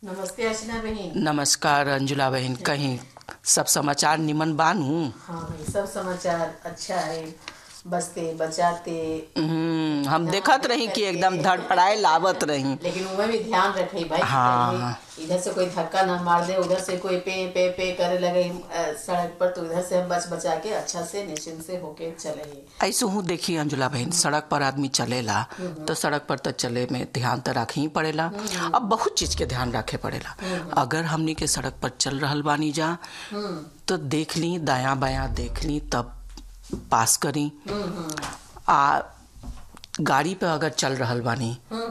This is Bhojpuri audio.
नमस्ते अर्चना बहन नमस्कार अंजुला बहन कहीं सब समाचार निमन बानू हाँ भाई सब समाचार अच्छा है बचते बचाते हम्म, हम देखत रही कि एकदम धड़फड़ाए लावत रही लेकिन उनमें भी ध्यान रखे भाई हाँ। कहीं इधर से कोई धक्का ना मार दे उधर से कोई पे पे पे करे लगे अ, सड़क पर तो इधर से हम बच बचा के अच्छा से निश्चिंत से होके चले ही ऐसे हूँ देखी अंजुला बहन सड़क पर आदमी चलेला तो सड़क पर तो चले में ध्यान तो रखे ही पड़ेला अब बहुत चीज के ध्यान रखे पड़ेला अगर हमनी के सड़क पर चल रहल बानी जा तो देख ली दाया बाया देख ली तब पास करी आ गाड़ी पे अगर चल रहल बानी